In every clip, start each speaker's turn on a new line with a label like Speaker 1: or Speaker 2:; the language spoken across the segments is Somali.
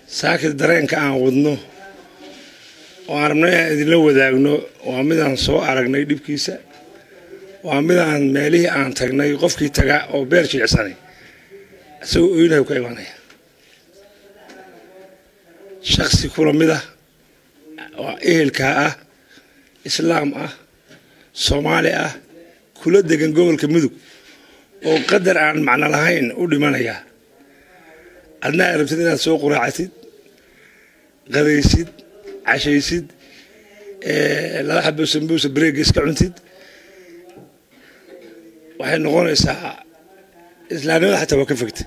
Speaker 1: saakid dareenka aan wadno oo aan rabno inaan idinla wadaagno waa midaan soo aragnay dhibkiisa waa midaan meelihii aan tagnay qofkii taga oo beer jilicsanay isagoo oynahay ka imanaya shaksi kula mid ah oo ehelkaa ah islaam ah soomaali ah kula degan gobolka mudug oo qadar aan macno lahayn u dhimanaya adna aad rabtid inaad soo quraacatid qadaysid cashaysid laba xabo sambuusa bareega iska cuntid waxay noqonaysaa islaamnimada xataa waa ka fogta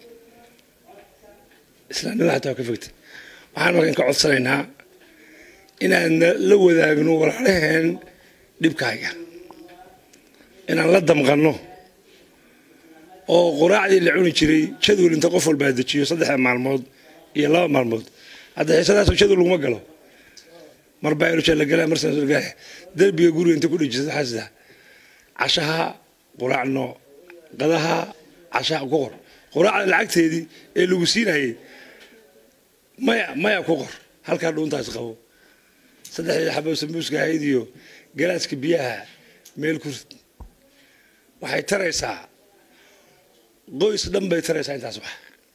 Speaker 1: islaamnimada xataa waa ka fogta waxaan markan ka codsanaynaa inaan la wadaagno walaalaheen dhibkaaga inaan la damqanno oo quraacdii la cuni jiray jadwal inta qof walbaa dejiyo saddexda maalmood iyo laba maalmood hadda xiisadaasoo jadwal laguma galo mar bayrusha la galaa mar sanaa derbiga guriga inta ku dhejisa xasida cashaha quraacno qadaha cashaha ku qor quraacda lacagteedii ee lagu siinayay maya maya ku qor halkaa dhuuntaas qabo saddexdii xabo sambuuska ahayd iyo galaaska biyaha meel ku rid waxay taraysaa qoys dhan bay taraysaa intaas wax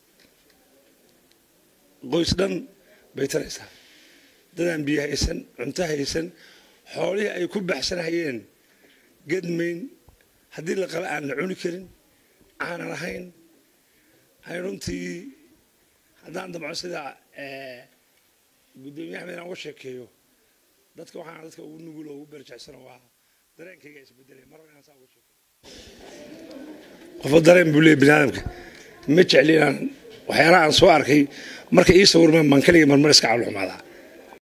Speaker 1: qoys dhan bay taraysaa dadaan biyo haysan cunto haysan xoolihii ay ku baxsanhayeen gadmayn haddii la qaba aan la cuni karin aanan ahayn hay runtii haddaan damco sida guddoomiye axmed inaan uga sheekeeyo dadka waxaan dadka ugu nugul oo ugu berjecsano waa dareenkayga isbedelay mar inaan saa uga sheekeeyo qofo dareen buu leeyahy biniaadamka ma jecli inaan waxyaalaha aan soo arkay marka ii sawirmaan baan kaliga marmar iska cawlxumaadaa